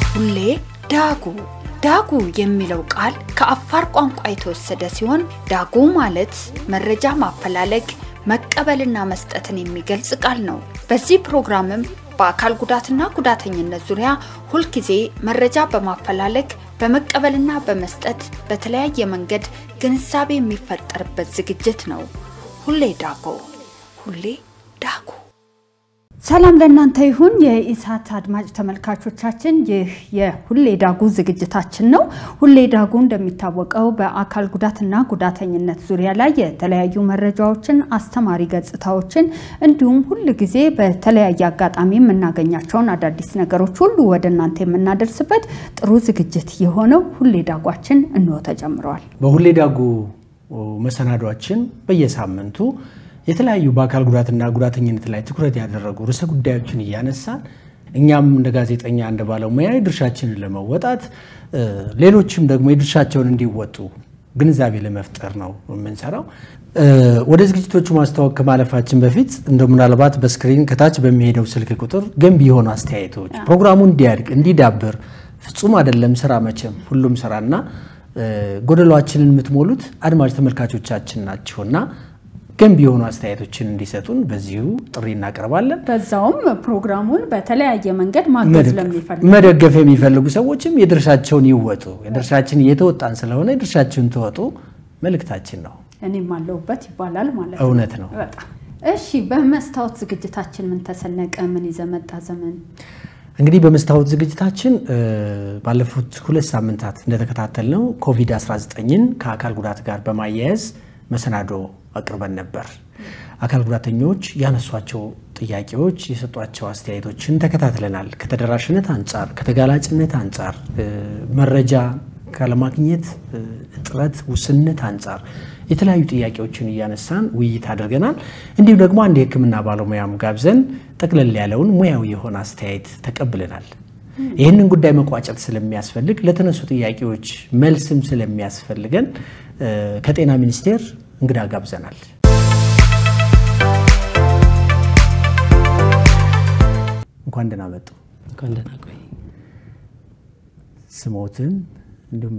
ሁሌ ዳጉ ዳጉ የሚለው ቃል ከአፋር ቋንቋ የተወሰደ ሲሆን ዳጉ ማለት መረጃ ማፈላለግ መቀበልና መስጠትን የሚገልጽ ቃል ነው። በዚህ ፕሮግራምም በአካል ጉዳትና ጉዳተኝነት ዙሪያ ሁልጊዜ መረጃ በማፈላለግ በመቀበልና በመስጠት በተለያየ መንገድ ግንዛቤ የሚፈጠርበት ዝግጅት ነው። ሁሌ ዳጉ ሁሌ ዳጉ። ሰላም ለእናንተ ይሁን የኢሳት አድማጭ ተመልካቾቻችን፣ ይህ የሁሌ ዳጉ ዝግጅታችን ነው። ሁሌ ዳጉ እንደሚታወቀው በአካል ጉዳትና ጉዳተኝነት ዙሪያ ላይ የተለያዩ መረጃዎችን፣ አስተማሪ ገጽታዎችን እንዲሁም ሁል ጊዜ በተለያየ አጋጣሚ የምናገኛቸውን አዳዲስ ነገሮች ሁሉ ወደ እናንተ የምናደርስበት ጥሩ ዝግጅት የሆነው ሁሌ ዳጓችን እንሆ ተጀምረዋል። በሁሌ ዳጉ መሰናዷችን በየሳምንቱ የተለያዩ በአካል ጉዳትና ጉዳተኝነት ላይ ትኩረት ያደረጉ ርዕሰ ጉዳዮችን እያነሳን እኛም እንደ ጋዜጠኛ እንደ ባለሙያ የድርሻችንን ለመወጣት ሌሎችም ደግሞ የድርሻቸውን እንዲወጡ ግንዛቤ ለመፍጠር ነው የምንሰራው። ወደ ዝግጅቶቹ ማስተዋወቅ ከማለፋችን በፊት እንደ ምናልባት በስክሪን ከታች በሚሄደው ስልክ ቁጥር ገንቢ የሆኑ አስተያየቶች ፕሮግራሙ እንዲያድግ እንዲዳብር፣ ፍጹም አይደለም ስራ መቼም ሁሉም ስራና ጎደሏችንን የምትሞሉት አድማጭ ተመልካቾቻችን ናቸውና ገንቢ የሆኑ አስተያየቶችን እንዲሰጡን በዚሁ ጥሪ እናቀርባለን። በዛውም ፕሮግራሙን በተለያየ መንገድ ማገዝ ለሚፈልጉ መደገፍ የሚፈልጉ ሰዎችም የድርሻቸውን ይወጡ። የድርሻችን እየተወጣን ስለሆነ የድርሻችሁን ተወጡ መልእክታችን ነው። እኔም አለሁበት ይባላል ማለት ነው። እውነት ነው። በጣም እሺ። በመስታወት ዝግጅታችን ምን ተሰነቀ? ምን ይዘህ መጣ ዘመን? እንግዲህ በመስታወት ዝግጅታችን ባለፉት ሁለት ሳምንታት እንደተከታተልነው ኮቪድ-19ን ከአካል ጉዳት ጋር በማያያዝ መሰናዶ አቅርበን ነበር። አካል ጉዳተኞች ያነሷቸው ጥያቄዎች፣ የሰጧቸው አስተያየቶችን ተከታትለናል። ከተደራሽነት አንጻር፣ ከተጋላጭነት አንጻር፣ መረጃ ካለማግኘት እጥረት፣ ውስንነት አንጻር የተለያዩ ጥያቄዎችን እያነሳን ውይይት አድርገናል። እንዲሁም ደግሞ አንድ የሕክምና ባለሙያም ጋብዘን ጠቅለል ያለውን ሙያዊ የሆነ አስተያየት ተቀብለናል። ይህንን ጉዳይ መቋጨት ስለሚያስፈልግ ለተነሱ ጥያቄዎች መልስም ስለሚያስፈልገን ከጤና ሚኒስቴር እንግዳ ጋብዘናል። እንኳን ደህና መጡ። እንኳን ደህና ቆይ። ስሞትን እንዲሁም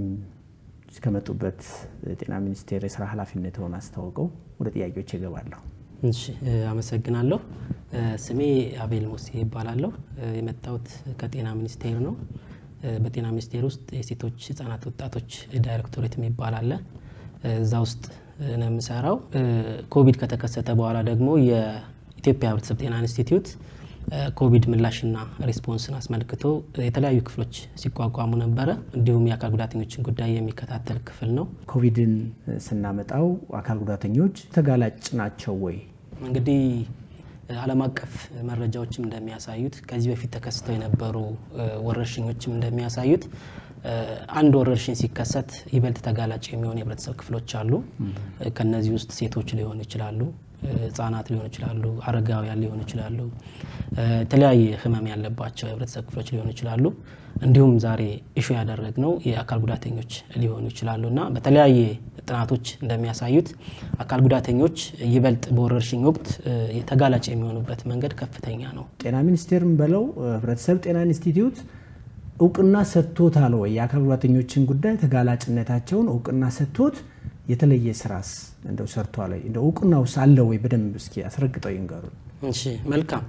እስከመጡበት ጤና ሚኒስቴር የስራ ኃላፊነት ሆነ አስታውቀው ወደ ጥያቄዎች ይገባለሁ። እሺ፣ አመሰግናለሁ። ስሜ አቤል ሙሴ ይባላለሁ። የመጣሁት ከጤና ሚኒስቴር ነው። በጤና ሚኒስቴር ውስጥ የሴቶች ህጻናት፣ ወጣቶች ዳይሬክቶሬት የሚባል አለ። እዛ ውስጥ ነው የምሰራው። ኮቪድ ከተከሰተ በኋላ ደግሞ የኢትዮጵያ ህብረተሰብ ጤና ኢንስቲትዩት ኮቪድ ምላሽና ሪስፖንስን አስመልክቶ የተለያዩ ክፍሎች ሲቋቋሙ ነበረ። እንዲሁም የአካል ጉዳተኞችን ጉዳይ የሚከታተል ክፍል ነው። ኮቪድን ስናመጣው አካል ጉዳተኞች ተጋላጭ ናቸው ወይ? እንግዲህ ዓለም አቀፍ መረጃዎችም እንደሚያሳዩት ከዚህ በፊት ተከስተው የነበሩ ወረርሽኞችም እንደሚያሳዩት አንድ ወረርሽኝ ሲከሰት ይበልጥ ተጋላጭ የሚሆኑ የህብረተሰብ ክፍሎች አሉ። ከነዚህ ውስጥ ሴቶች ሊሆኑ ይችላሉ፣ ህጻናት ሊሆኑ ይችላሉ፣ አረጋውያን ሊሆኑ ይችላሉ፣ የተለያየ ህመም ያለባቸው የህብረተሰብ ክፍሎች ሊሆኑ ይችላሉ። እንዲሁም ዛሬ ኢሹ ያደረግነው የአካል ጉዳተኞች ሊሆኑ ይችላሉ እና በተለያየ ጥናቶች እንደሚያሳዩት አካል ጉዳተኞች ይበልጥ በወረርሽኝ ወቅት ተጋላጭ የሚሆኑበት መንገድ ከፍተኛ ነው። ጤና ሚኒስቴርም በለው ህብረተሰብ ጤና ኢንስቲትዩት እውቅና ሰጥቶታል ወይ? የአካል ጉዳተኞችን ጉዳይ ተጋላጭነታቸውን እውቅና ሰጥቶት የተለየ ስራስ እንደው ሰርቷል ወይ? እንደው እውቅናውስ አለ ወይ? በደንብ እስኪ አስረግጠው ይንገሩ። እሺ፣ መልካም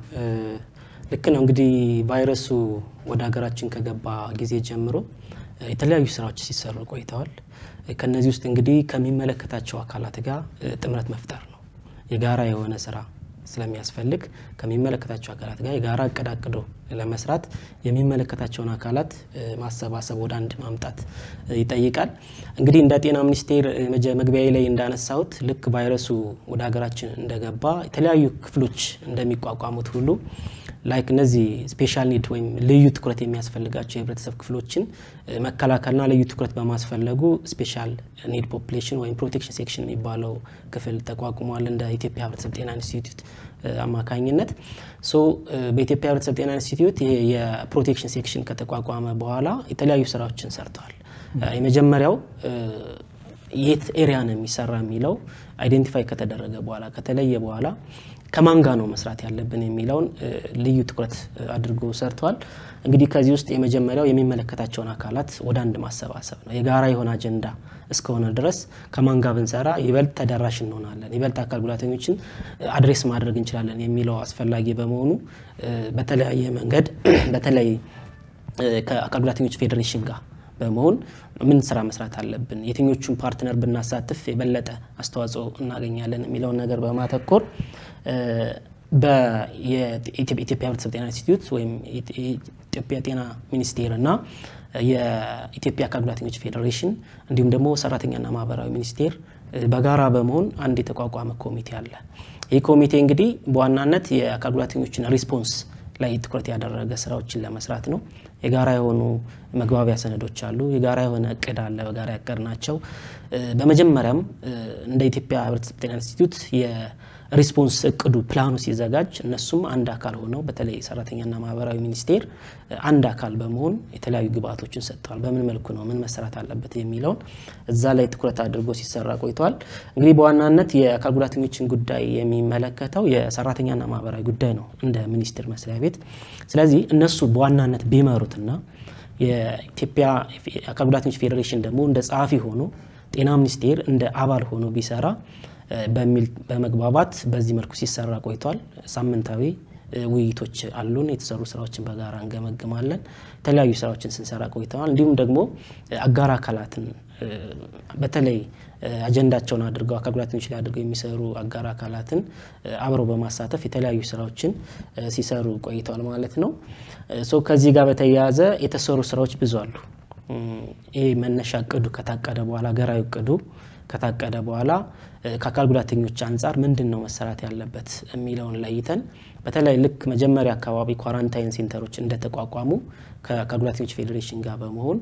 ልክ ነው። እንግዲህ ቫይረሱ ወደ ሀገራችን ከገባ ጊዜ ጀምሮ የተለያዩ ስራዎች ሲሰሩ ቆይተዋል። ከነዚህ ውስጥ እንግዲህ ከሚመለከታቸው አካላት ጋር ጥምረት መፍጠር ነው የጋራ የሆነ ስራ ስለሚያስፈልግ ከሚመለከታቸው አካላት ጋር የጋራ እቅድ አቅዶ ለመስራት የሚመለከታቸውን አካላት ማሰባሰብ ወደ አንድ ማምጣት ይጠይቃል። እንግዲህ እንደ ጤና ሚኒስቴር መግቢያ ላይ እንዳነሳሁት ልክ ቫይረሱ ወደ ሀገራችን እንደገባ የተለያዩ ክፍሎች እንደሚቋቋሙት ሁሉ ላይክ እነዚህ ስፔሻል ኒድ ወይም ልዩ ትኩረት የሚያስፈልጋቸው የህብረተሰብ ክፍሎችን መከላከልና ልዩ ትኩረት በማስፈለጉ ስፔሻል ኒድ ፖፕሌሽን ወይም ፕሮቴክሽን ሴክሽን የሚባለው ክፍል ተቋቁሟል እንደ ኢትዮጵያ ህብረተሰብ ጤና ኢንስቲትዩት አማካኝነት። ሶ በኢትዮጵያ ህብረተሰብ ጤና ኢንስቲትዩት የፕሮቴክሽን ሴክሽን ከተቋቋመ በኋላ የተለያዩ ስራዎችን ሰርተዋል። የመጀመሪያው የት ኤሪያ ነው የሚሰራ የሚለው አይዴንቲፋይ ከተደረገ በኋላ ከተለየ በኋላ ከማን ጋር ነው መስራት ያለብን የሚለውን ልዩ ትኩረት አድርጎ ሰርተዋል። እንግዲህ ከዚህ ውስጥ የመጀመሪያው የሚመለከታቸውን አካላት ወደ አንድ ማሰባሰብ ነው። የጋራ የሆነ አጀንዳ እስከሆነ ድረስ ከማን ጋር ብንሰራ ይበልጥ ተደራሽ እንሆናለን፣ ይበልጥ አካል ጉዳተኞችን አድሬስ ማድረግ እንችላለን የሚለው አስፈላጊ በመሆኑ በተለያየ መንገድ በተለይ ከአካል ጉዳተኞች ፌዴሬሽን ጋር በመሆን ምን ስራ መስራት አለብን፣ የትኞቹን ፓርትነር ብናሳትፍ የበለጠ አስተዋጽኦ እናገኛለን የሚለውን ነገር በማተኮር በኢትዮጵያ ሕብረተሰብ ጤና ኢንስቲትዩት ወይም የኢትዮጵያ ጤና ሚኒስቴር እና የኢትዮጵያ አካል ጉዳተኞች ፌዴሬሽን እንዲሁም ደግሞ ሰራተኛና ማህበራዊ ሚኒስቴር በጋራ በመሆን አንድ የተቋቋመ ኮሚቴ አለ። ይህ ኮሚቴ እንግዲህ በዋናነት የአካል ጉዳተኞችን ሪስፖንስ ላይ ትኩረት ያደረገ ስራዎችን ለመስራት ነው። የጋራ የሆኑ መግባቢያ ሰነዶች አሉ። የጋራ የሆነ እቅድ አለ። በጋራ ያቀድ ናቸው። በመጀመሪያም እንደ ኢትዮጵያ ሕብረተሰብ ጤና ኢንስቲትዩት የሪስፖንስ እቅዱ ፕላኑ ሲዘጋጅ እነሱም አንድ አካል ሆነው በተለይ ሰራተኛና ማህበራዊ ሚኒስቴር አንድ አካል በመሆን የተለያዩ ግብአቶችን ሰጥተዋል። በምን መልኩ ነው ምን መሰራት አለበት የሚለውን እዛ ላይ ትኩረት አድርጎ ሲሰራ ቆይተዋል። እንግዲህ በዋናነት የአካል ጉዳተኞችን ጉዳይ የሚመለከተው የሰራተኛና ማህበራዊ ጉዳይ ነው እንደ ሚኒስቴር መስሪያ ቤት። ስለዚህ እነሱ በዋናነት ቢመሩትና የኢትዮጵያ አካል ጉዳተኞች ፌዴሬሽን ደግሞ እንደ ጸሐፊ ሆኖ ጤና ሚኒስቴር እንደ አባል ሆኖ ቢሰራ በሚል በመግባባት በዚህ መልኩ ሲሰራ ቆይቷል። ሳምንታዊ ውይይቶች አሉን። የተሰሩ ስራዎችን በጋራ እንገመግማለን። የተለያዩ ስራዎችን ስንሰራ ቆይተዋል። እንዲሁም ደግሞ አጋር አካላትን በተለይ አጀንዳቸውን አድርገው አካል ጉዳተኞች ላይ አድርገው የሚሰሩ አጋር አካላትን አብረው በማሳተፍ የተለያዩ ስራዎችን ሲሰሩ ቆይተዋል ማለት ነው። ሶ ከዚህ ጋር በተያያዘ የተሰሩ ስራዎች ብዙ አሉ። ይህ መነሻ እቅዱ ከታቀደ በኋላ ሀገራዊ እቅዱ ከታቀደ በኋላ ከአካል ጉዳተኞች አንጻር ምንድን ነው መሰራት ያለበት የሚለውን ለይተን በተለይ ልክ መጀመሪያ አካባቢ ኳራንታይን ሴንተሮች እንደተቋቋሙ ከአካል ጉዳተኞች ፌዴሬሽን ጋር በመሆን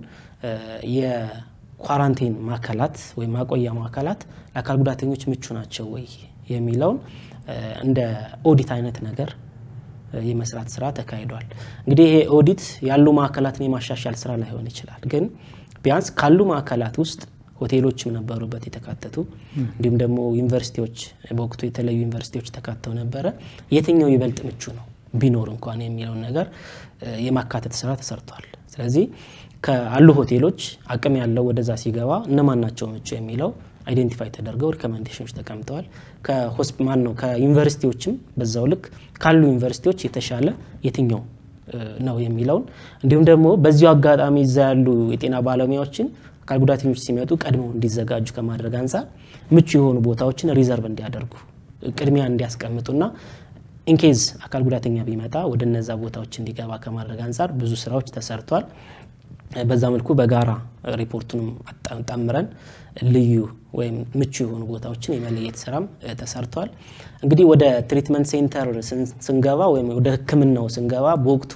የኳራንታይን ማዕከላት ወይም ማቆያ ማዕከላት ለአካል ጉዳተኞች ምቹ ናቸው ወይ የሚለውን እንደ ኦዲት አይነት ነገር የመስራት ስራ ተካሂዷል። እንግዲህ ይሄ ኦዲት ያሉ ማዕከላትን የማሻሻል ስራ ላይሆን ይችላል። ግን ቢያንስ ካሉ ማዕከላት ውስጥ ሆቴሎችም ነበሩበት የተካተቱ እንዲሁም ደግሞ ዩኒቨርሲቲዎች በወቅቱ የተለያዩ ዩኒቨርሲቲዎች ተካተው ነበረ። የትኛው ይበልጥ ምቹ ነው ቢኖር እንኳን የሚለውን ነገር የማካተት ስራ ተሰርቷል። ስለዚህ ከአሉ ሆቴሎች አቅም ያለው ወደዛ ሲገባ እነማን ናቸው ምቹ የሚለው አይዴንቲፋይ ተደርገው ሪኮሜንዴሽኖች ተቀምጠዋል። ከሆስፒማን ነው ከዩኒቨርሲቲዎችም በዛው ልክ ካሉ ዩኒቨርሲቲዎች የተሻለ የትኛው ነው የሚለውን እንዲሁም ደግሞ በዚሁ አጋጣሚ እዛ ያሉ የጤና ባለሙያዎችን አካል ጉዳተኞች ሲመጡ ቀድመው እንዲዘጋጁ ከማድረግ አንጻር ምቹ የሆኑ ቦታዎችን ሪዘርቭ እንዲያደርጉ ቅድሚያ እንዲያስቀምጡና ኢንኬዝ አካል ጉዳተኛ ቢመጣ ወደ እነዛ ቦታዎች እንዲገባ ከማድረግ አንጻር ብዙ ስራዎች ተሰርቷል። በዛ መልኩ በጋራ ሪፖርቱንም ጠምረን ልዩ ወይም ምቹ የሆኑ ቦታዎችን የመለየት ስራም ተሰርቷል። እንግዲህ ወደ ትሪትመንት ሴንተር ስንገባ ወይም ወደ ሕክምናው ስንገባ በወቅቱ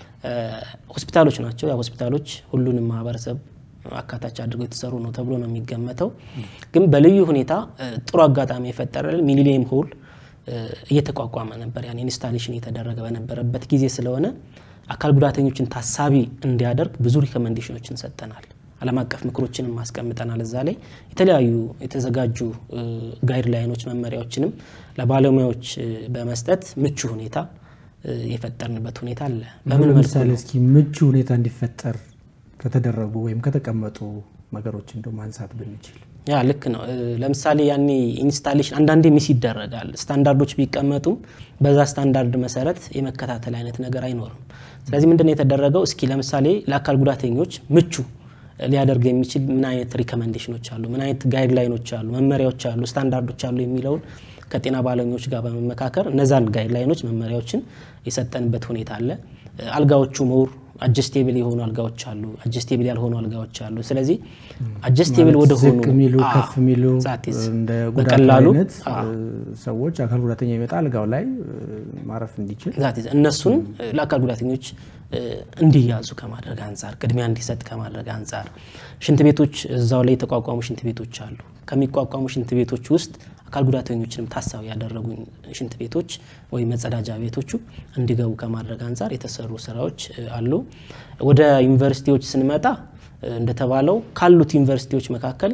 ሆስፒታሎች ናቸው። ያ ሆስፒታሎች ሁሉንም ማህበረሰብ አካታች አድርገው የተሰሩ ነው ተብሎ ነው የሚገመተው። ግን በልዩ ሁኔታ ጥሩ አጋጣሚ የፈጠረልን ሚሊኒየም ሆል እየተቋቋመ ነበር። ያን ኢንስታሌሽን እየተደረገ በነበረበት ጊዜ ስለሆነ አካል ጉዳተኞችን ታሳቢ እንዲያደርግ ብዙ ሪኮመንዴሽኖችን ሰጠናል። ዓለም አቀፍ ምክሮችንም ማስቀምጠናል። እዛ ላይ የተለያዩ የተዘጋጁ ጋይድ ላይኖች መመሪያዎችንም ለባለሙያዎች በመስጠት ምቹ ሁኔታ የፈጠርንበት ሁኔታ አለ። በምን መልኩ ለምሳሌ እስኪ ምቹ ሁኔታ እንዲፈጠር ከተደረጉ ወይም ከተቀመጡ ነገሮች እንደው ማንሳት ብንችል ያ ልክ ነው። ለምሳሌ ያኔ ኢንስታሌሽን አንዳንዴ ሚስ ይደረጋል። ስታንዳርዶች ቢቀመጡም በዛ ስታንዳርድ መሰረት የመከታተል አይነት ነገር አይኖርም። ስለዚህ ምንድነው የተደረገው? እስኪ ለምሳሌ ለአካል ጉዳተኞች ምቹ ሊያደርግ የሚችል ምን አይነት ሪኮመንዴሽኖች አሉ፣ ምን አይነት ጋይድ ላይኖች አሉ፣ መመሪያዎች አሉ፣ ስታንዳርዶች አሉ የሚለውን ከጤና ባለሙያዎች ጋር በመመካከር እነዛን ጋይድ ላይኖች መመሪያዎችን የሰጠንበት ሁኔታ አለ። አልጋዎቹ መውር አጀስቴብል የሆኑ አልጋዎች አሉ፣ አጀስቴብል ያልሆኑ አልጋዎች አሉ። ስለዚህ አጀስቴብል ወደ ሆኑ ዝቅ የሚሉ ከፍ የሚሉ ዛቲስ እንደ ጉዳቱ በቀላሉ አይነት ሰዎች አካል ጉዳተኛ ይመጣ አልጋው ላይ ማረፍ እንዲችል ዛቲስ እነሱን ለአካል ጉዳተኞች እንዲያዙ ከማድረግ አንጻር ቅድሚያ እንዲሰጥ ከማድረግ አንጻር ሽንት ቤቶች እዛው ላይ የተቋቋሙ ሽንት ቤቶች አሉ። ከሚቋቋሙ ሽንት ቤቶች ውስጥ አካል ጉዳተኞችንም ታሳቢ ያደረጉ ሽንት ቤቶች ወይም መጸዳጃ ቤቶቹ እንዲገቡ ከማድረግ አንጻር የተሰሩ ስራዎች አሉ። ወደ ዩኒቨርሲቲዎች ስንመጣ እንደተባለው ካሉት ዩኒቨርሲቲዎች መካከል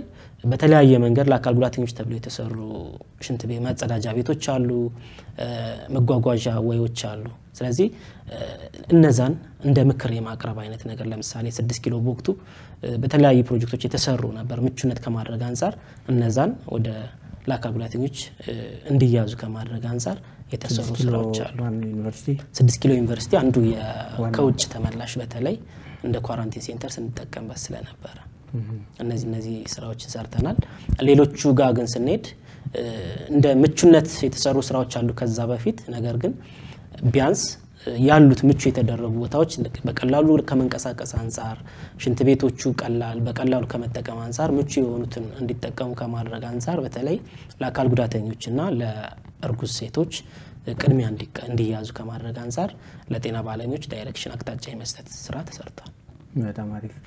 በተለያየ መንገድ ለአካል ጉዳተኞች ተብለው የተሰሩ ሽንት ቤት መጸዳጃ ቤቶች አሉ፣ መጓጓዣ ወዮች አሉ። ስለዚህ እነዛን እንደ ምክር የማቅረብ አይነት ነገር ለምሳሌ ስድስት ኪሎ በወቅቱ በተለያዩ ፕሮጀክቶች የተሰሩ ነበር ምቹነት ከማድረግ አንጻር እነዛን ወደ ለአካል ጉዳተኞች እንዲያዙ ከማድረግ አንጻር የተሰሩ ስራዎች አሉ። ስድስት ኪሎ ዩኒቨርሲቲ አንዱ ከውጭ ተመላሽ በተለይ እንደ ኳራንቲን ሴንተር ስንጠቀምበት ስለነበረ እነዚህ እነዚህ ስራዎችን ሰርተናል። ሌሎቹ ጋር ግን ስንሄድ እንደ ምቹነት የተሰሩ ስራዎች አሉ ከዛ በፊት ነገር ግን ቢያንስ ያሉት ምቹ የተደረጉ ቦታዎች በቀላሉ ከመንቀሳቀስ አንጻር ሽንት ቤቶቹ ቀላል በቀላሉ ከመጠቀም አንጻር ምቹ የሆኑትን እንዲጠቀሙ ከማድረግ አንጻር በተለይ ለአካል ጉዳተኞችና ለእርጉዝ ሴቶች ቅድሚያ እንዲያዙ ከማድረግ አንጻር ለጤና ባለሙያዎች ዳይሬክሽን አቅጣጫ የመስጠት ስራ ተሰርቷል። በጣም አሪፍ።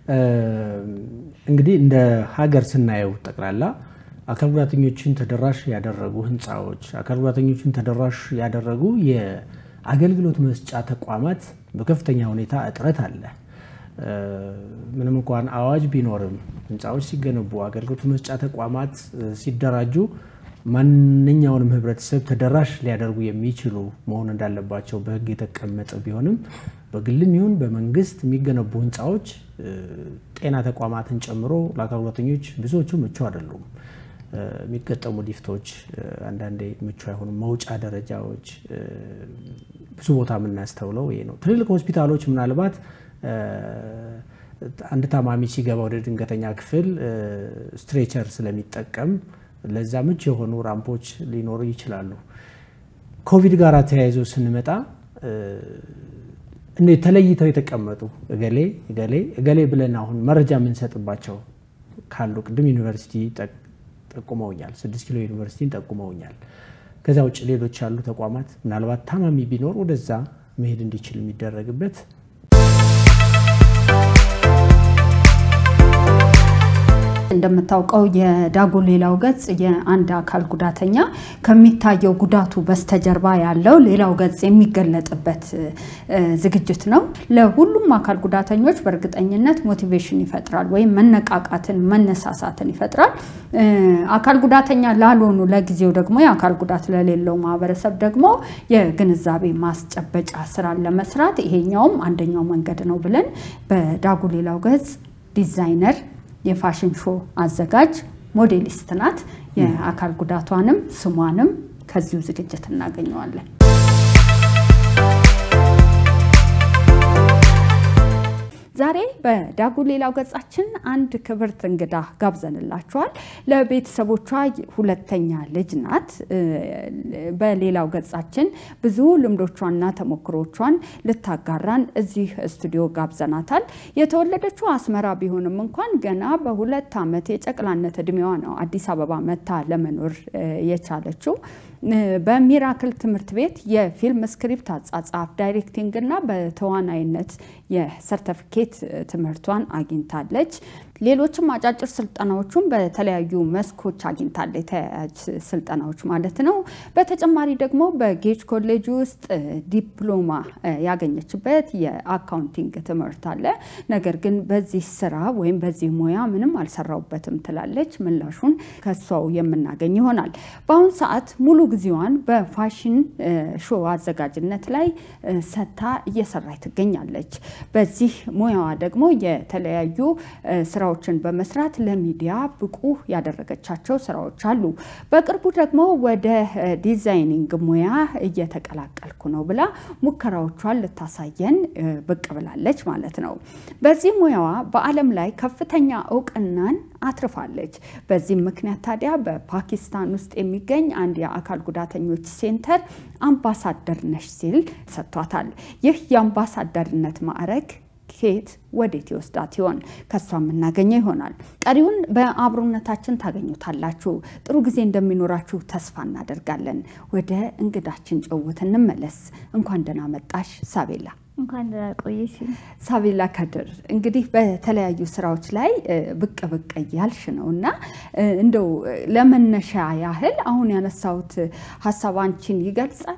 እንግዲህ እንደ ሀገር ስናየው ጠቅላላ አካል ጉዳተኞችን ተደራሽ ያደረጉ ህንፃዎች፣ አካል ጉዳተኞችን ተደራሽ ያደረጉ የአገልግሎት መስጫ ተቋማት በከፍተኛ ሁኔታ እጥረት አለ። ምንም እንኳን አዋጅ ቢኖርም ህንፃዎች ሲገነቡ፣ አገልግሎት መስጫ ተቋማት ሲደራጁ ማንኛውንም ህብረተሰብ ተደራሽ ሊያደርጉ የሚችሉ መሆን እንዳለባቸው በህግ የተቀመጠ ቢሆንም በግልም ይሁን በመንግስት የሚገነቡ ህንፃዎች ጤና ተቋማትን ጨምሮ ለአካል ጉዳተኞች ብዙዎቹ ምቹ አይደሉም። የሚገጠሙ ሊፍቶች አንዳንዴ ምቹ አይሆኑም። መውጫ ደረጃዎች ብዙ ቦታ የምናስተውለው ይሄ ነው። ትልልቅ ሆስፒታሎች ምናልባት አንድ ታማሚ ሲገባ ወደ ድንገተኛ ክፍል ስትሬቸር ስለሚጠቀም ለዛ ምቹ የሆኑ ራምፖች ሊኖሩ ይችላሉ። ኮቪድ ጋር ተያይዞ ስንመጣ እንደ ተለይተው የተቀመጡ እገሌ እገሌ እገሌ ብለን አሁን መረጃ የምንሰጥባቸው ካሉ ቅድም ዩኒቨርሲቲ ጠቁመውኛል፣ ስድስት ኪሎ ዩኒቨርሲቲን ጠቁመውኛል። ከዛ ውጭ ሌሎች ያሉ ተቋማት ምናልባት ታማሚ ቢኖር ወደዛ መሄድ እንዲችል የሚደረግበት እንደምታውቀው የዳጎ ሌላው ገጽ የአንድ አካል ጉዳተኛ ከሚታየው ጉዳቱ በስተጀርባ ያለው ሌላው ገጽ የሚገለጥበት ዝግጅት ነው። ለሁሉም አካል ጉዳተኞች በእርግጠኝነት ሞቲቬሽን ይፈጥራል ወይም መነቃቃትን፣ መነሳሳትን ይፈጥራል። አካል ጉዳተኛ ላልሆኑ ለጊዜው ደግሞ የአካል ጉዳት ለሌለው ማህበረሰብ ደግሞ የግንዛቤ ማስጨበጫ ስራን ለመስራት ይሄኛውም አንደኛው መንገድ ነው ብለን በዳጉ ሌላው ገጽ ዲዛይነር የፋሽን ሾው አዘጋጅ ሞዴሊስት ናት። የአካል ጉዳቷንም ስሟንም ከዚሁ ዝግጅት እናገኘዋለን። ዛሬ በዳጉ ሌላው ገጻችን አንድ ክብርት እንግዳ ጋብዘንላችኋል። ለቤተሰቦቿ ሁለተኛ ልጅ ናት። በሌላው ገጻችን ብዙ ልምዶቿንና ተሞክሮቿን ልታጋራን እዚህ ስቱዲዮ ጋብዘናታል። የተወለደችው አስመራ ቢሆንም እንኳን ገና በሁለት ዓመት የጨቅላነት እድሜዋ ነው አዲስ አበባ መታ ለመኖር የቻለችው። በሚራክል ትምህርት ቤት የፊልም ስክሪፕት አጻጻፍ፣ ዳይሬክቲንግ እና በተዋናይነት የሰርተፊኬት ትምህርቷን አግኝታለች። ሌሎችም አጫጭር ስልጠናዎቹን በተለያዩ መስኮች አግኝታለች፣ ተያያዥ ስልጠናዎች ማለት ነው። በተጨማሪ ደግሞ በጌጅ ኮሌጅ ውስጥ ዲፕሎማ ያገኘችበት የአካውንቲንግ ትምህርት አለ። ነገር ግን በዚህ ስራ ወይም በዚህ ሙያ ምንም አልሰራውበትም ትላለች። ምላሹን ከሷው የምናገኝ ይሆናል። በአሁኑ ሰዓት ሙሉ ጊዜዋን በፋሽን ሾው አዘጋጅነት ላይ ሰታ እየሰራች ትገኛለች። በዚህ ሙያዋ ደግሞ የተለያዩ ስራዎችን በመስራት ለሚዲያ ብቁ ያደረገቻቸው ስራዎች አሉ። በቅርቡ ደግሞ ወደ ዲዛይኒንግ ሙያ እየተቀላቀልኩ ነው ብላ ሙከራዎቿን ልታሳየን ብቅ ብላለች ማለት ነው። በዚህ ሙያዋ በዓለም ላይ ከፍተኛ እውቅናን አትርፋለች። በዚህም ምክንያት ታዲያ በፓኪስታን ውስጥ የሚገኝ አንድ የአካል ጉዳተኞች ሴንተር አምባሳደር ነሽ ሲል ሰጥቷታል። ይህ የአምባሳደርነት ማዕረግ ከየት ወዴት ይወስዳት ይሆን? ከሷ የምናገኘው ይሆናል። ቀሪውን በአብሮነታችን ታገኙታላችሁ። ጥሩ ጊዜ እንደሚኖራችሁ ተስፋ እናደርጋለን። ወደ እንግዳችን ጭውውት እንመለስ። እንኳን ደህና መጣሽ ሳቤላ። እንኳን ደህና ቆየሽ። ሳቤላ ከድር እንግዲህ በተለያዩ ስራዎች ላይ ብቅ ብቅ እያልሽ ነው እና እንደው ለመነሻ ያህል አሁን ያነሳሁት ሀሳብ አንቺን ይገልጻል?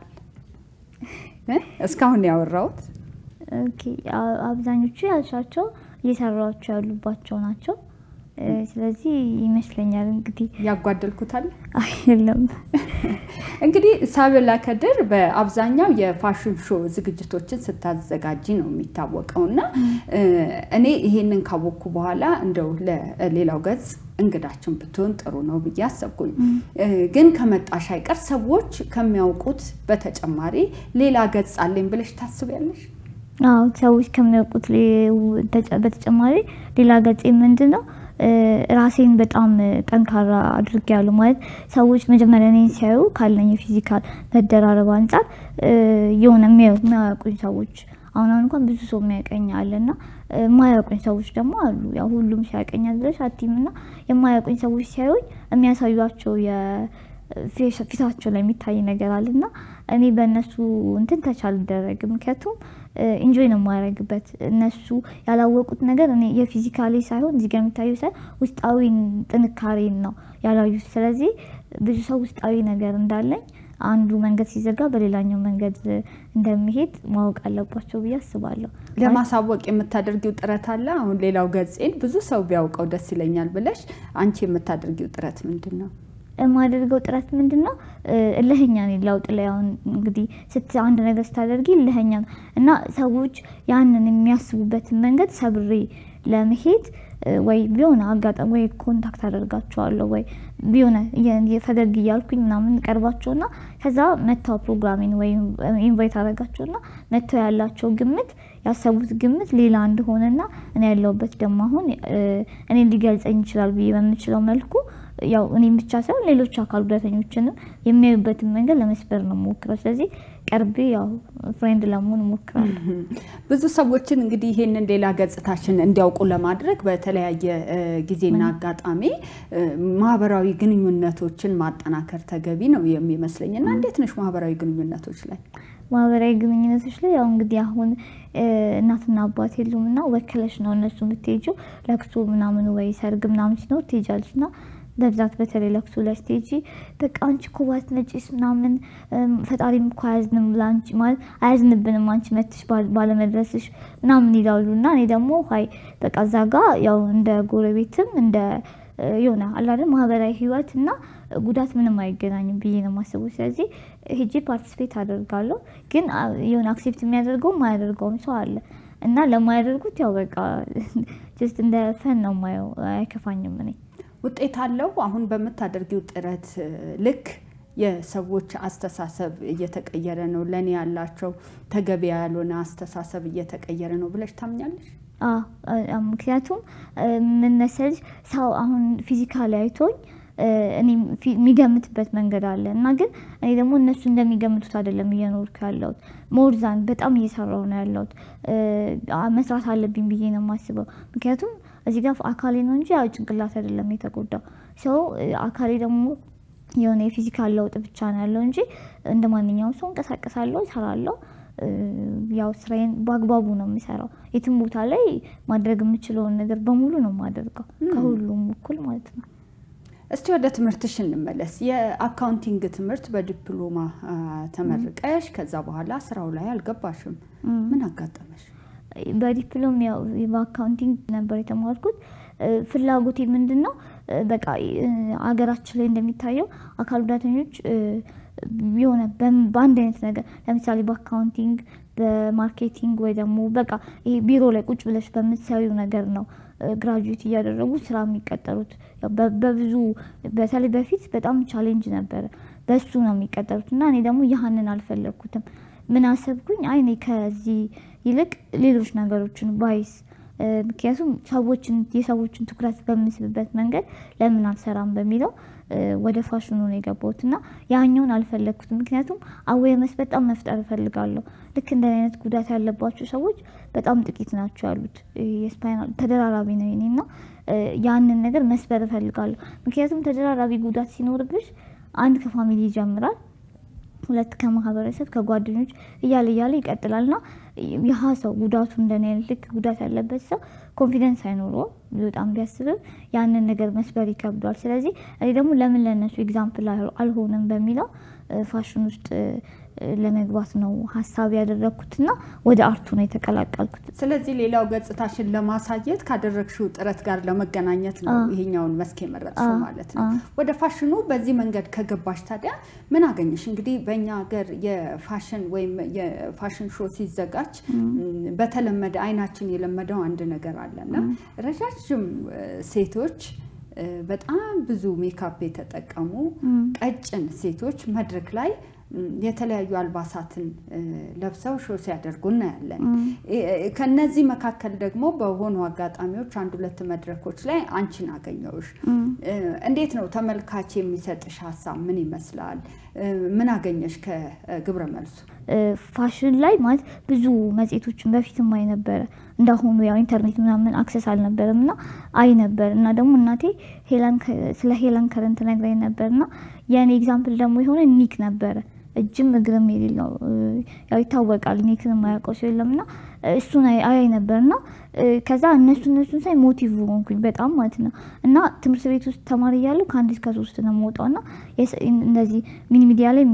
እስካሁን ያወራሁት ኦኬ፣ አብዛኞቹ ያልሻቸው እየሰራቸው ያሉባቸው ናቸው። ስለዚህ ይመስለኛል እንግዲህ ያጓደልኩታል አይደለም እንግዲህ ሳቢላ ከድር በአብዛኛው የፋሽን ሾው ዝግጅቶችን ስታዘጋጂ ነው የሚታወቀው እና እኔ ይሄንን ካወቅኩ በኋላ እንደው ለሌላው ገጽ እንግዳችን ብትሆን ጥሩ ነው ብዬ አሰብኩኝ። ግን ከመጣሽ አይቀር ሰዎች ከሚያውቁት በተጨማሪ ሌላ ገጽ አለኝ ብለሽ ታስቢያለሽ? አዎ ሰዎች ከሚያውቁት በተጨማሪ ሌላ ገጽ ምንድን ነው? ራሴን በጣም ጠንካራ አድርጌያለሁ። ማለት ሰዎች መጀመሪያ እኔን ሲያዩ ካለኝ የፊዚካል መደራረብ አንጻር የሆነ የሚያውቁኝ ሰዎች አሁን አሁን እንኳን ብዙ ሰው የሚያውቀኝ አለ እና የማያውቁኝ ሰዎች ደግሞ አሉ። ያው ሁሉም ሲያውቀኛል ብለሽ አቲም እና የማያውቁኝ ሰዎች ሲያዩኝ የሚያሳዩቸው ፊታቸው ላይ የሚታይ ነገር አለ እና እኔ በእነሱ እንትን ተች አልደረግም። ምክንያቱም ኢንጆይ ነው የማያደርግበት እነሱ ያላወቁት ነገር እኔ የፊዚካሊ ሳይሆን እዚህ ጋር የሚታዩ ሳይሆን ውስጣዊ ጥንካሬን ነው ያላዩት። ስለዚህ ብዙ ሰው ውስጣዊ ነገር እንዳለኝ አንዱ መንገድ ሲዘጋ በሌላኛው መንገድ እንደሚሄድ ማወቅ አለባቸው ብዬ አስባለሁ። ለማሳወቅ የምታደርጊው ጥረት አለ? አሁን ሌላው ገጽን ብዙ ሰው ቢያውቀው ደስ ይለኛል ብለሽ አንቺ የምታደርጊው ጥረት ምንድን ነው? የማደርገው ጥረት ምንድን ነው? እልህኛ ነኝ ለውጥ ላይ አሁን እንግዲህ ስት አንድ ነገር ስታደርጊ እልህኛ ነው እና ሰዎች ያንን የሚያስቡበትን መንገድ ሰብሬ ለመሄድ ወይ ቢሆነ አጋጣሚ ወይ ኮንታክት አደርጋቸዋለሁ ወይ ቢሆነ ፈገግ እያልኩኝ ምናምን ቀርባቸውና ከዛ መታው ፕሮግራሜን ወይም ኢንቫይት አደርጋቸውና መጥተው ያላቸው ግምት ያሰቡት ግምት ሌላ እንደሆነና እኔ ያለሁበት ደግሞ አሁን እኔ ሊገልጸኝ ይችላል ብዬ በምችለው መልኩ ያው እኔም ብቻ ሳይሆን ሌሎች አካል ጉዳተኞችንም የሚያዩበትን መንገድ ለመስበር ነው ሞክረው። ስለዚህ ቀርቤ ያው ፍሬንድ ለመሆን እሞክራለሁ። ብዙ ሰዎችን እንግዲህ ይሄንን ሌላ ገጽታችን እንዲያውቁ ለማድረግ በተለያየ ጊዜና አጋጣሚ ማህበራዊ ግንኙነቶችን ማጠናከር ተገቢ ነው የሚመስለኝ እና እንዴት ነሽ ማህበራዊ ግንኙነቶች ላይ? ማህበራዊ ግንኙነቶች ላይ ያው እንግዲህ አሁን እናትና አባት የሉም እና ወክለሽ ነው እነሱ የምትሄጂው ለቅሶ ምናምን ወይ ሰርግ ምናምን ሲኖር ትሄጃለሽ እና በብዛት በተለይ ለቅሶ ላይ ስትሄጂ በቃ አንቺ እኮ ባትመጪስ ምናምን ፈጣሪም እኮ አያዝንም ለአንቺ ማለት አያዝንብንም አንቺ መትሽ ባለመድረስሽ ምናምን ይላሉ እና እኔ ደግሞ ሀይ በቃ እዛ ጋ ያው እንደ ጎረቤትም እንደ የሆነ አላደል ማህበራዊ ህይወት እና ጉዳት ምንም አይገናኝም ብዬ ነው የማስበው። ስለዚህ ሄጄ ፓርቲስፔት አደርጋለሁ። ግን የሆነ አክሴፕት የሚያደርገው የማያደርገውም ሰው አለ እና ለማያደርጉት ያው በቃ ጀስት እንደ ፈን ነው የማየው። አይከፋኝም እኔ ውጤት አለው። አሁን በምታደርጊው ጥረት ልክ የሰዎች አስተሳሰብ እየተቀየረ ነው፣ ለእኔ ያላቸው ተገቢ ያልሆነ አስተሳሰብ እየተቀየረ ነው ብለሽ ታምኛለሽ? ምክንያቱም ምን መሰለሽ ሰው አሁን ፊዚካሊ አይቶኝ እኔ የሚገምትበት መንገድ አለ እና ግን እኔ ደግሞ እነሱ እንደሚገምቱት አይደለም እየኖርኩ ያለሁት። ሞርዛን በጣም እየሰራው ነው ያለሁት። መስራት አለብኝ ብዬ ነው የማስበው። ምክንያቱም እዚህ ጋር አካሌ ነው እንጂ ያው ጭንቅላት አይደለም የተጎዳው። ሰው አካሌ ደግሞ የሆነ የፊዚካል ለውጥ ብቻ ነው ያለው እንጂ እንደ ማንኛውም ሰው እንቀሳቀሳለሁ፣ እሰራለሁ። ያው ስራዬን በአግባቡ ነው የሚሰራው። የትም ቦታ ላይ ማድረግ የምችለውን ነገር በሙሉ ነው የማደርገው፣ ከሁሉም እኩል ማለት ነው። እስቲ ወደ ትምህርትሽ እንመለስ። የአካውንቲንግ ትምህርት በዲፕሎማ ተመርቀሽ ከዛ በኋላ ስራው ላይ አልገባሽም። ምን አጋጠመሽ? በዲፕሎም ያው በአካውንቲንግ ነበር የተማርኩት። ፍላጎቴ ምንድን ነው በቃ አገራችን ላይ እንደሚታየው አካል ጉዳተኞች የሆነ በአንድ አይነት ነገር ለምሳሌ በአካውንቲንግ በማርኬቲንግ ወይ ደግሞ በቃ ይሄ ቢሮ ላይ ቁጭ ብለሽ በምትሰሪው ነገር ነው ግራጁዌት እያደረጉ ስራ የሚቀጠሩት። በብዙ በተለይ በፊት በጣም ቻሌንጅ ነበረ፣ በሱ ነው የሚቀጠሩት እና እኔ ደግሞ ያህንን አልፈለግኩትም። ምን አሰብኩኝ፣ አይ እኔ ከዚህ ይልቅ ሌሎች ነገሮችን ባይስ ምክንያቱም ሰዎችን የሰዎችን ትኩረት በምስብበት መንገድ ለምን አልሰራም በሚለው ወደ ፋሽኑ ነው የገባሁት እና ያኛውን አልፈለግኩትም። ምክንያቱም አዌርነስ በጣም መፍጠር እፈልጋለሁ። ልክ እንደ አይነት ጉዳት ያለባቸው ሰዎች በጣም ጥቂት ናቸው ያሉት። የስፓይናል ተደራራቢ ነው የኔ እና ያንን ነገር መስበር እፈልጋለሁ። ምክንያቱም ተደራራቢ ጉዳት ሲኖርብሽ አንድ ከፋሚሊ ይጀምራል ሁለት ከማህበረሰብ ከጓደኞች እያለ እያለ ይቀጥላል እና ይህ ሰው ጉዳቱ እንደኔ አይነት ልክ ጉዳት ያለበት ሰው ኮንፊደንስ አይኖረውም። ሊወጣም ቢያስብም ያንን ነገር መስበር ይከብዷል። ስለዚህ እኔ ደግሞ ለምን ለእነሱ ኤግዛምፕል አልሆንም በሚለው ፋሽን ውስጥ ለመግባት ነው ሀሳብ ያደረግኩትና ወደ አርቱ ነው የተቀላቀልኩት። ስለዚህ ሌላው ገጽታሽን ለማሳየት ካደረግሽው ጥረት ጋር ለመገናኘት ነው ይሄኛውን መስክ የመረጥሽው ማለት ነው። ወደ ፋሽኑ በዚህ መንገድ ከገባሽ ታዲያ ምን አገኘሽ? እንግዲህ በእኛ ሀገር የፋሽን ወይም የፋሽን ሾ ሲዘጋጅ በተለመደ አይናችን የለመደው አንድ ነገር አለና ረዣዥም ሴቶች በጣም ብዙ ሜካፕ የተጠቀሙ ቀጭን ሴቶች መድረክ ላይ የተለያዩ አልባሳትን ለብሰው ሾ ሲያደርጉ እናያለን። ከነዚህ መካከል ደግሞ በሆኑ አጋጣሚዎች አንድ ሁለት መድረኮች ላይ አንቺን አገኘውሽ። እንዴት ነው ተመልካች የሚሰጥሽ ሀሳብ ምን ይመስላል? ምን አገኘሽ ከግብረ መልሱ? ፋሽን ላይ ማለት ብዙ መጽሔቶችን በፊትም አይ ነበረ። እንዳሁኑ ያው ኢንተርኔት ምናምን አክሰስ አልነበረም እና አይ ነበር እና ደግሞ እናቴ ስለ ሄለን ከረንት ነግራኝ ነበር እና የእኔ ኤግዛምፕል ደግሞ የሆነ ኒክ ነበረ እጅም እግርም የሌለው ያው ይታወቃል። ኒክን የማያውቀው ሰው የለም እና እሱን አይ ነበር እና ከዛ እነሱ እነሱን ሳይ ሞቲቭ ሆንኩኝ በጣም ማለት ነው። እና ትምህርት ቤት ውስጥ ተማሪ እያለሁ ከአንድ እስከ ሶስት ነው የምወጣው እና እንደዚህ ሚኒ ሚዲያ ላይ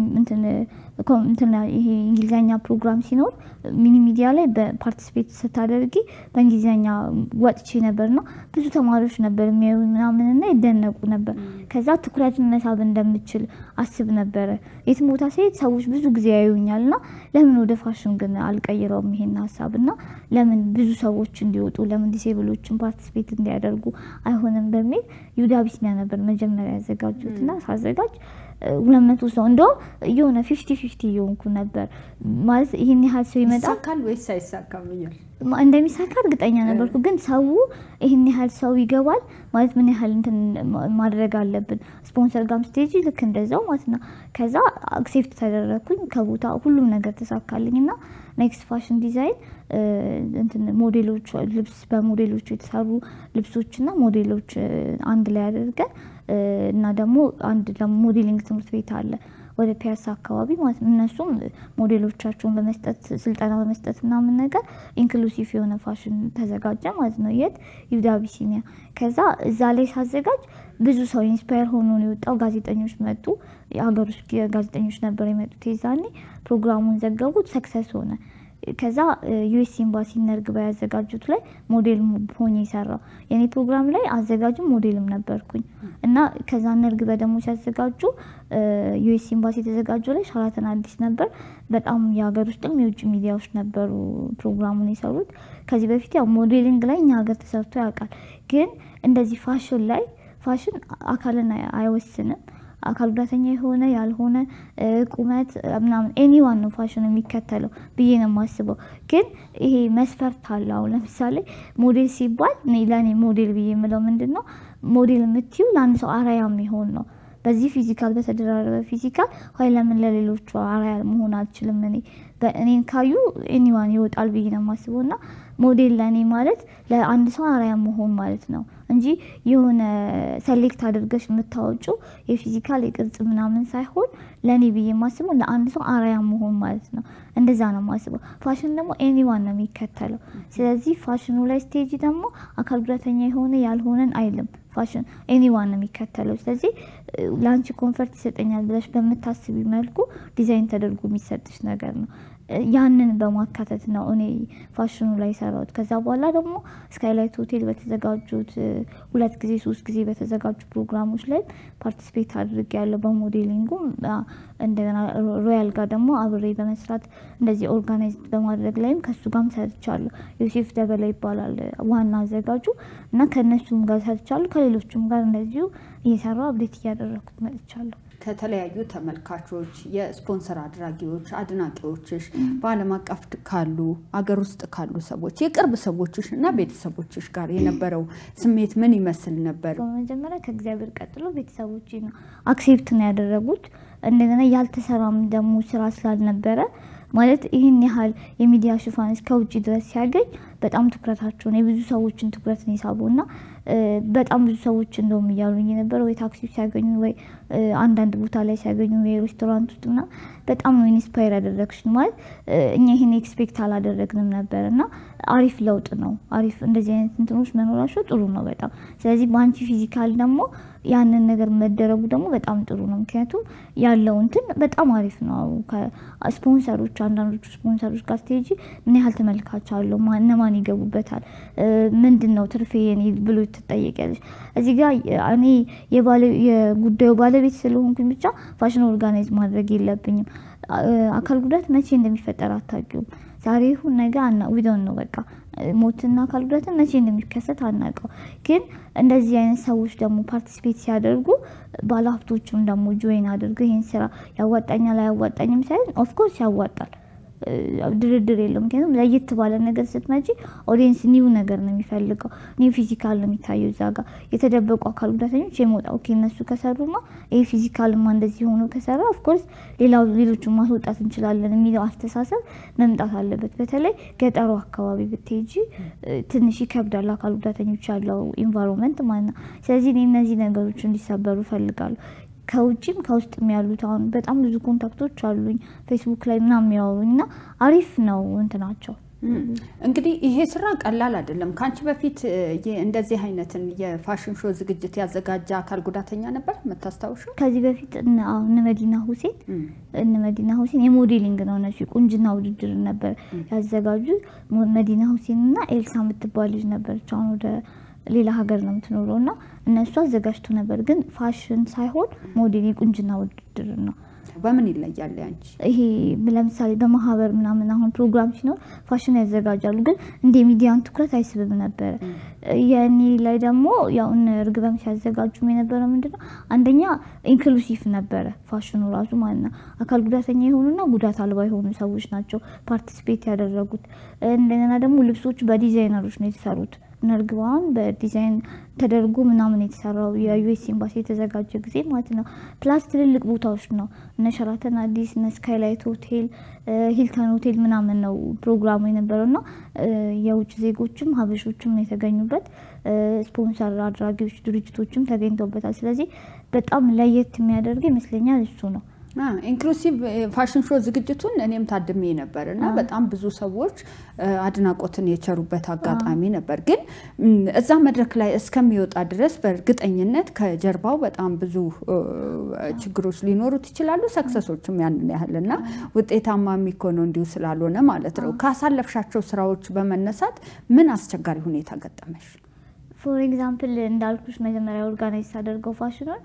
እንትን ይሄ እንግሊዝኛ ፕሮግራም ሲኖር ሚኒ ሚዲያ ላይ በፓርቲስፔት ስታደርጊ በእንግሊዝኛ ወጥቼ ነበር እና ብዙ ተማሪዎች ነበር የሚያዩ ምናምን እና ይደነቁ ነበር። ከዛ ትኩረትን መሳብ እንደምችል አስብ ነበረ። የትም ቦታ ስሄድ ሰዎች ብዙ ጊዜ ያዩኛል እና ለምን ወደ ፋሽን ግን አልቀይረውም ይሄን ሀሳብ እና ለምን ብዙ ሰዎች እንዲወጡ ለምን ዲሴብሎችን ፓርቲስፔት እንዲያደርጉ አይሆንም በሚል ይሁዳ ቢስኒያ ነበር መጀመሪያ ያዘጋጁት እና ሳዘጋጅ ሁለት መቶ ሰው እንደውም የሆነ ፊፍቲ ፊፍቲ እየሆንኩ ነበር ማለት ይህን ያህል ሰው ይመጣል ይሳካል ወይስ አይሳካም እያል እንደሚሳካ እርግጠኛ ነበርኩ። ግን ሰው ይህን ያህል ሰው ይገባል ማለት ምን ያህል እንትን ማድረግ አለብን። ስፖንሰር ጋም ስቴጅ ልክ እንደዛው ማለት ነው። ከዛ አክሴፕት ተደረግኩኝ ከቦታ ሁሉም ነገር ተሳካልኝ እና ኔክስት ፋሽን ዲዛይን እንትን ሞዴሎች ልብስ በሞዴሎቹ የተሰሩ ልብሶችና ሞዴሎች አንድ ላይ አድርገን እና ደግሞ አንድ ደግሞ ሞዴሊንግ ትምህርት ቤት አለ ወደ ፒያሳ አካባቢ ማለት ነው። እነሱም ሞዴሎቻቸውን በመስጠት ስልጠና በመስጠት ምናምን ነገር ኢንክሉሲቭ የሆነ ፋሽን ተዘጋጀ ማለት ነው። የት ይሁዳ አቢሲኒያ። ከዛ እዛ ላይ ሳዘጋጅ ብዙ ሰው ኢንስፓየር ሆኖ ነው የወጣው። ጋዜጠኞች መጡ። የሀገር ውስጥ ጋዜጠኞች ነበር የመጡት። የዛኔ ፕሮግራሙን ዘገቡት። ሰክሰስ ሆነ። ከዛ ዩኤስ ኤምባሲ ነርግባ ያዘጋጁት ላይ ሞዴል ሆኜ የሰራው የኔ ፕሮግራም ላይ አዘጋጅም ሞዴልም ነበርኩኝ እና ከዛ ነርግበ ደግሞ ሲያዘጋጁ ዩኤስ ኤምባሲ የተዘጋጀው ላይ ሸራተን አዲስ ነበር። በጣም የሀገር ውስጥም የውጭ ሚዲያዎች ነበሩ ፕሮግራሙን የሰሩት። ከዚህ በፊት ያው ሞዴሊንግ ላይ እኛ ሀገር ተሰርቶ ያውቃል። ግን እንደዚህ ፋሽን ላይ ፋሽን አካልን አይወስንም። አካል ጉዳተኛ የሆነ ያልሆነ ቁመት ምናምን ኤኒዋን ነው ፋሽን የሚከተለው ብዬ ነው የማስበው። ግን ይሄ መስፈርት አለ። አሁን ለምሳሌ ሞዴል ሲባል ለእኔ ሞዴል ብዬ የምለው ምንድን ነው ሞዴል የምትዩ ለአንድ ሰው አራያ የሚሆን ነው። በዚህ ፊዚካል በተደራረበ ፊዚካል ሆይ ለምን ለሌሎቹ አራያ መሆን አልችልም? እኔ እኔን ካዩ ኤኒዋን ይወጣል ብዬ ነው የማስበው እና ሞዴል ለእኔ ማለት ለአንድ ሰው አራያ መሆን ማለት ነው እንጂ የሆነ ሰሌክት አድርገሽ የምታወጪው የፊዚካል የቅርጽ ምናምን ሳይሆን ለእኔ ብዬ የማስበው ለአንድ ሰው አራያ መሆን ማለት ነው። እንደዛ ነው የማስበው። ፋሽን ደግሞ ኤኒዋን ነው የሚከተለው። ስለዚህ ፋሽኑ ላይ ስቴጅ ደግሞ አካል ጉዳተኛ የሆነ ያልሆነን አይልም። ፋሽን ኤኒዋን ነው የሚከተለው። ስለዚህ ለአንቺ ኮንፈርት ይሰጠኛል ብለሽ በምታስቢ መልኩ ዲዛይን ተደርጎ የሚሰጥሽ ነገር ነው። ያንን በማካተት ነው እኔ ፋሽኑ ላይ ሰራሁት። ከዛ በኋላ ደግሞ ስካይላይት ሆቴል በተዘጋጁት ሁለት ጊዜ ሶስት ጊዜ በተዘጋጁ ፕሮግራሞች ላይ ፓርቲስፔት አድርጌ ያለው በሞዴሊንጉ እንደገና ሮያል ጋር ደግሞ አብሬ በመስራት እንደዚህ ኦርጋናይዝ በማድረግ ላይም ከሱ ጋርም ሰርቻለሁ። ዮሴፍ ደበላ ይባላል ዋና አዘጋጁ እና ከእነሱም ጋር ሰርቻለሁ። ከሌሎቹም ጋር እንደዚሁ እየሰራው አብዴት እያደረግኩት መጥቻለሁ። ከተለያዩ ተመልካቾች፣ የስፖንሰር አድራጊዎች፣ አድናቂዎችሽ በዓለም አቀፍ ካሉ አገር ውስጥ ካሉ ሰዎች የቅርብ ሰዎችሽ እና ቤተሰቦችሽ ጋር የነበረው ስሜት ምን ይመስል ነበር? በመጀመሪያ ከእግዚአብሔር ቀጥሎ ቤተሰቦች ነው አክሴፕት ነው ያደረጉት። እንደገና ያልተሰራም ደግሞ ስራ ስላልነበረ ማለት ይህን ያህል የሚዲያ ሽፋን እስከ ውጭ ድረስ ሲያገኝ በጣም ትኩረታቸውን የብዙ ሰዎችን ትኩረት ነው የሳበው እና በጣም ብዙ ሰዎች እንደውም እያሉኝ የነበረ ወይ ታክሲ ሲያገኙ ወይ አንዳንድ ቦታ ላይ ሲያገኙ ወይ ሬስቶራንት ውስጥ ምናምን በጣም ነው ኢንስፓየር ያደረግሽን ማለት እኛ ይህን ኤክስፔክት አላደረግንም ነበር እና አሪፍ ለውጥ ነው። አሪፍ እንደዚህ አይነት እንትኖች መኖራቸው ጥሩ ነው በጣም ስለዚህ በአንቺ ፊዚካል ደግሞ ያንን ነገር መደረጉ ደግሞ በጣም ጥሩ ነው። ምክንያቱም ያለው እንትን በጣም አሪፍ ነው። ስፖንሰሮች አንዳንዶቹ ስፖንሰሮች ጋር ስትሄጂ ምን ያህል ተመልካች አለው፣ እነማን ይገቡበታል፣ ምንድን ነው ትርፌ የኔ ብሎ ትጠየቂያለሽ። እዚህ ጋር እኔ የጉዳዩ ባለቤት ስለሆንኩኝ ብቻ ፋሽን ኦርጋናይዝ ማድረግ የለብኝም። አካል ጉዳት መቼ እንደሚፈጠር አታውቂውም። ዛሬ ይሁን ነገ አና ዊዶን ነው በቃ ሞትና አካል ጉዳትን መቼ እንደሚከሰት አናውቀው። ግን እንደዚህ አይነት ሰዎች ደግሞ ፓርቲሲፔት ሲያደርጉ ባለሀብቶችም ደግሞ ጆይን አድርገው ይህን ስራ ያዋጣኛል አያዋጣኝም ሳይሆን ኦፍኮርስ ያዋጣል። ድርድር የለውም። ምክንያቱም ለየት ባለ ነገር ስትመጪ ኦዲየንስ ኒው ነገር ነው የሚፈልገው። ኒው ፊዚካል ነው የሚታየው እዛ ጋር የተደበቁ አካል ጉዳተኞች የመውጣ ኦኬ እነሱ ከሰሩማ ይሄ ፊዚካልማ እንደዚህ ሆኖ ከሰራ ኦፍኮርስ ሌላው ሌሎቹን ማስወጣት እንችላለን የሚለው አስተሳሰብ መምጣት አለበት። በተለይ ገጠሩ አካባቢ ብትሄጂ ትንሽ ይከብዳል አካል ጉዳተኞች ያለው ኢንቫይሮንመንት ማለት ነው። ስለዚህ እኔ እነዚህ ነገሮች እንዲሰበሩ እፈልጋለሁ። ከውጭም ከውስጥም ያሉት አሁን በጣም ብዙ ኮንታክቶች አሉኝ ፌስቡክ ላይ ምናምን የሚያወሩኝ እና አሪፍ ነው እንትናቸው። እንግዲህ ይሄ ስራ ቀላል አይደለም። ከአንቺ በፊት እንደዚህ አይነትን የፋሽን ሾው ዝግጅት ያዘጋጀ አካል ጉዳተኛ ነበር የምታስታውሹ? ከዚህ በፊት እነ መዲና ሁሴን እነ መዲና ሁሴን የሞዴሊንግ ነው እነሱ የቁንጅና ውድድር ነበር ያዘጋጁ። መዲና ሁሴን እና ኤልሳ የምትባል ልጅ ነበረች አሁን ወደ ሌላ ሀገር ነው የምትኖረው እና እነሱ አዘጋጅቶ ነበር። ግን ፋሽን ሳይሆን ሞዴል የቁንጅና ውድድር ነው። በምን ይለያል ያንቺ? ይሄ ለምሳሌ በማህበር ምናምን አሁን ፕሮግራም ሲኖር ፋሽን ያዘጋጃሉ፣ ግን እንደ ሚዲያን ትኩረት አይስብም ነበረ። የእኔ ላይ ደግሞ ያው እነ እርግበም ሲያዘጋጁም የነበረው ምንድነው አንደኛ ኢንክሉሲቭ ነበረ ፋሽኑ ራሱ ማለት ነው። አካል ጉዳተኛ የሆኑና ጉዳት አልባ የሆኑ ሰዎች ናቸው ፓርቲሲፔት ያደረጉት። እንደገና ደግሞ ልብሶቹ በዲዛይነሮች ነው የተሰሩት። ነርግባን በዲዛይን ተደርጎ ምናምን የተሰራው የዩኤስ ኤምባሲ የተዘጋጀ ጊዜ ማለት ነው። ፕላስ ትልልቅ ቦታዎች ነው እነ ሸራተን አዲስ፣ እነ ስካይላይት ሆቴል፣ ሂልተን ሆቴል ምናምን ነው ፕሮግራሙ የነበረው እና የውጭ ዜጎችም ሀበሾችም የተገኙበት ስፖንሰር አድራጊዎች ድርጅቶችም ተገኝተውበታል። ስለዚህ በጣም ለየት የሚያደርገው ይመስለኛል እሱ ነው። ኢንክሉሲቭ ፋሽን ሾው ዝግጅቱን እኔም ታድሜ ነበር እና በጣም ብዙ ሰዎች አድናቆትን የቸሩበት አጋጣሚ ነበር። ግን እዛ መድረክ ላይ እስከሚወጣ ድረስ በእርግጠኝነት ከጀርባው በጣም ብዙ ችግሮች ሊኖሩት ይችላሉ፣ ሰክሰሶችም ያንን ያህል እና ውጤታማ የሚኮነው እንዲሁ ስላልሆነ ማለት ነው። ካሳለፍሻቸው ስራዎች በመነሳት ምን አስቸጋሪ ሁኔታ ገጠመሽ? ፎር ኤግዛምፕል እንዳልኩሽ መጀመሪያ ኦርጋናይዝ ሳደርገው ፋሽኑን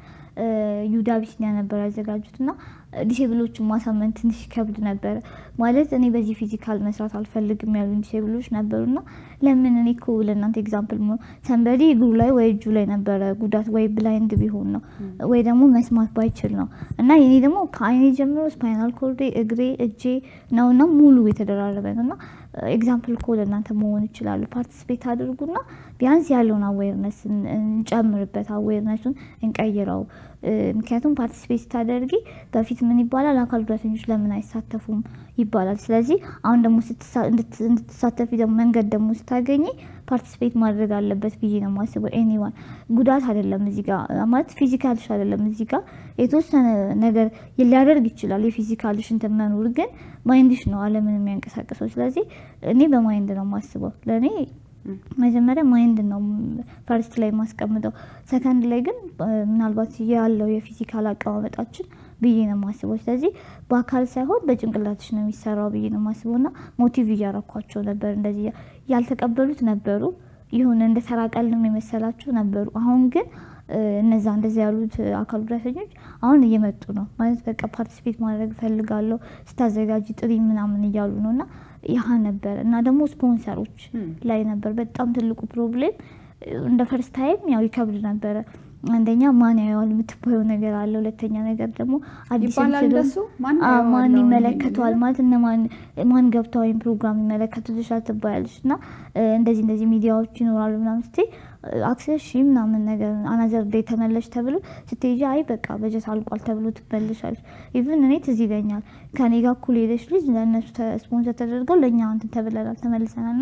ዩዳ ቢስኒያ ነበር ያዘጋጁት እና ዲሴብሎችን ማሳመን ትንሽ ይከብድ ነበረ። ማለት እኔ በዚህ ፊዚካል መስራት አልፈልግም ያሉ ዲሴብሎች ነበሩና ለምን እኔ እኮ ለእናንተ ኤግዛምፕል ሰንበዲ እግሩ ላይ ወይ እጁ ላይ ነበረ ጉዳት ወይ ብላይንድ ቢሆን ነው ወይ ደግሞ መስማት ባይችል ነው እና የኔ ደግሞ ከአይኔ ጀምሮ ስፓይናል ኮርዴ፣ እግሬ፣ እጄ ነውና ሙሉ የተደራረበ ነው እና ኤግዛምፕል እኮ ለእናንተ መሆን ይችላሉ። ፓርቲስፔት አድርጉና ቢያንስ ያለውን አዌርነስ እንጨምርበት፣ አዌርነሱን እንቀይረው። ምክንያቱም ፓርቲስፔት ስታደርጊ በፊት ምን ይባላል አካል ጉዳተኞች ለምን አይሳተፉም ይባላል። ስለዚህ አሁን ደግሞ እንድትሳተፊ ደግሞ መንገድ ደግሞ ስታገኝ ፓርቲስፔት ማድረግ አለበት ብዬ ነው የማስበው። ኤኒዋን ጉዳት አይደለም እዚህ ጋር ማለት ፊዚካልሽ አይደለም እዚህ ጋር የተወሰነ ነገር ሊያደርግ ይችላል የፊዚካልሽ እንትን መኖር፣ ግን ማይንድሽ ነው ዓለምን የሚያንቀሳቅሰው። ስለዚህ እኔ በማይንድ ነው የማስበው ለእኔ መጀመሪያ ማይንድ ነው ፈርስት ላይ የማስቀምጠው። ሰከንድ ላይ ግን ምናልባት ያለው የፊዚካል አቀማመጣችን ብዬ ነው የማስበው። ስለዚህ በአካል ሳይሆን በጭንቅላትሽ ነው የሚሰራው ብዬ ነው የማስበው እና ሞቲቭ እያረኳቸው ነበር። እንደዚህ ያልተቀበሉት ነበሩ፣ ይሁን እንደ ተራ ቀልም የመሰላቸው ነበሩ። አሁን ግን እነዛ እንደዚህ ያሉት አካል ጉዳተኞች አሁን እየመጡ ነው ማለት በቃ ፓርቲሲፔት ማድረግ እፈልጋለሁ ስታዘጋጅ ጥሪ ምናምን እያሉ ነው እና ያህ ነበር እና ደግሞ ስፖንሰሮች ላይ ነበር በጣም ትልቁ ፕሮብሌም። እንደ ፈርስት ታይም ያው ይከብድ ነበረ። አንደኛ ማን ያየዋል የምትባየው ነገር አለ። ሁለተኛ ነገር ደግሞ አዲስ ይባላል እንደሱ ማን ያየዋል ማን ነው ይመለከተዋል ማለት እነ ማን ማን ገብተው ወይም ፕሮግራም ይመለከቱልሻል ትባያለሽ እና እንደዚህ እንደዚህ ሚዲያዎች ይኖራሉ ምናምን ስትይ አክሰስ ሺ ምናምን ነገር አናዘር ዴይ ተመለሽ ተብሎ ስትሄጂ አይ በቃ በጀት አልቋል ተብሎ ትመለሻለሽ። ኢቭን እኔ ትዝ ይለኛል ከኔ ጋር እኩል ሄደች ልጅ ለእነሱ ስፖንሰር ተደርገው ለእኛ እንትን ተብለናል ተመልሰናል እና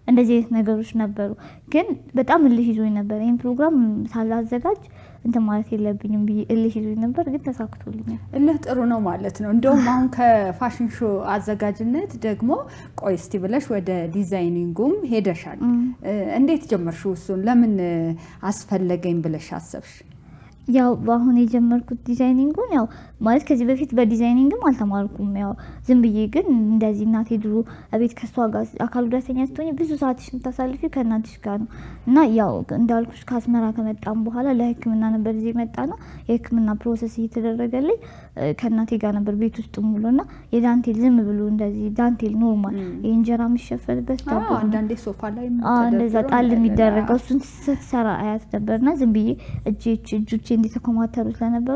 እንደዚህ አይነት ነገሮች ነበሩ። ግን በጣም እልህ ይዞኝ ነበር። ይህን ፕሮግራም ሳላዘጋጅ እንትን ማለት የለብኝም ብዬ እልህ ይዞኝ ነበር፣ ግን ተሳክቶልኛል። እልህ ጥሩ ነው ማለት ነው። እንደውም አሁን ከፋሽን ሾ አዘጋጅነት ደግሞ ቆይ እስቲ ብለሽ ወደ ዲዛይኒንጉም ሄደሻል። እንዴት ጀመርሽው? እሱን ለምን አስፈለገኝ ብለሽ አሰብሽ? ያው በአሁን የጀመርኩት ዲዛይኒንጉን ያው ማለት ከዚህ በፊት በዲዛይኒንግም አልተማርኩም። ያው ዝም ብዬ ግን እንደዚህ እናቴ ድሮ እቤት ከሷ ጋር አካል ጉዳተኛ ስትሆኝ ብዙ ሰዓትሽ የምታሳልፊ ከእናትሽ ጋር ነው እና ያው እንዳልኩሽ ከአስመራ ከመጣም በኋላ ለሕክምና ነበር እዚህ የመጣ ነው። የሕክምና ፕሮሰስ እየተደረገልኝ ከእናቴ ጋር ነበር ቤት ውስጥ ሙሉ እና የዳንቴል ዝም ብሎ እንደዚህ ዳንቴል ኖርማል የእንጀራ የሚሸፈልበት ዳቦ አንዳንዴ ሶፋ ላይ እንደዛ ጣል የሚደረገው እሱን ስትሰራ አያት ነበርና ዝም ብዬ እጆች እጆቼ እንደተኮማተሩ ስለነበሩ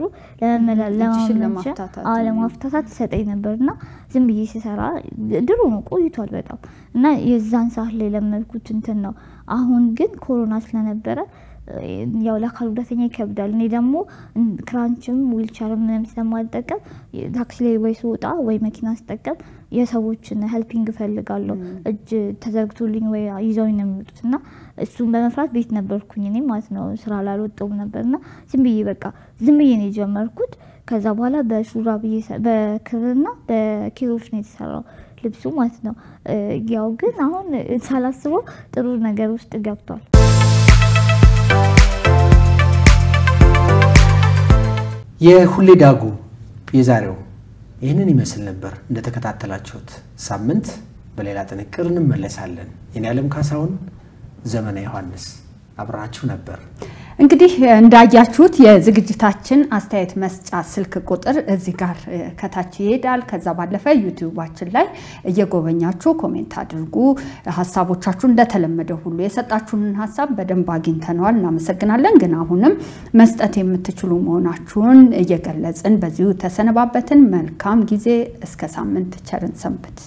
ለማፍታታት ሰጠኝ ነበር እና ዝም ብዬ ሲሰራ ድሮ ነው ቆይቷል በጣም እና የዛን ሰዓት ላይ ለመድኩት እንትን ነው። አሁን ግን ኮሮና ስለነበረ ያው ለአካል ጉዳተኛ ይከብዳል። እኔ ደግሞ ክራንችም ዊልቸርም ምንም ስለማልጠቀም ታክሲ ላይ ወይ ስወጣ ወይ መኪና ስጠቀም የሰዎችን ሄልፒንግ እፈልጋለሁ። እጅ ተዘርግቶልኝ ወይ ይዘውኝ ነው የሚወጡት እና እሱን በመፍራት ቤት ነበርኩኝ እኔ ማለት ነው። ስራ ላልወጣሁም ነበር እና ዝም ብዬ በቃ ዝም ብዬ ነው የጀመርኩት። ከዛ በኋላ በሹራብ በክርና በኪሮች ነው የተሰራው ልብሱ ማለት ነው። ያው ግን አሁን ሳላስበው ጥሩ ነገር ውስጥ ገብቷል። የሁሌ ዳጉ የዛሬው ይህንን ይመስል ነበር። እንደተከታተላችሁት ሳምንት በሌላ ጥንቅር እንመለሳለን። የኔ ዓለም ካሳሁን፣ ዘመነ ዮሐንስ አብራችሁ ነበር። እንግዲህ እንዳያችሁት የዝግጅታችን አስተያየት መስጫ ስልክ ቁጥር እዚህ ጋር ከታች ይሄዳል። ከዛ ባለፈ ዩቲዩባችን ላይ እየጎበኛችሁ ኮሜንት አድርጉ። ሀሳቦቻችሁ እንደተለመደ ሁሉ የሰጣችሁንን ሀሳብ በደንብ አግኝተነዋል፣ እናመሰግናለን። ግን አሁንም መስጠት የምትችሉ መሆናችሁን እየገለጽን በዚሁ ተሰነባበትን። መልካም ጊዜ። እስከ ሳምንት ቸርን ሰንብት።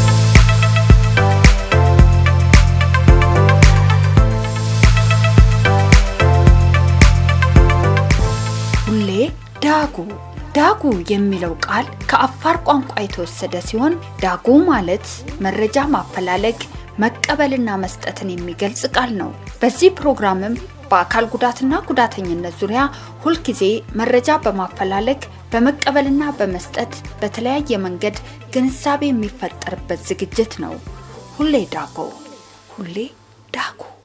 ሁሌ ዳጉ ዳጉ የሚለው ቃል ከአፋር ቋንቋ የተወሰደ ሲሆን ዳጉ ማለት መረጃ ማፈላለግ መቀበልና መስጠትን የሚገልጽ ቃል ነው። በዚህ ፕሮግራምም በአካል ጉዳትና ጉዳተኝነት ዙሪያ ሁልጊዜ መረጃ በማፈላለግ በመቀበልና በመስጠት በተለያየ መንገድ ግንዛቤ የሚፈጠርበት ዝግጅት ነው። ሁሌ ዳጉ ሁሌ ዳጉ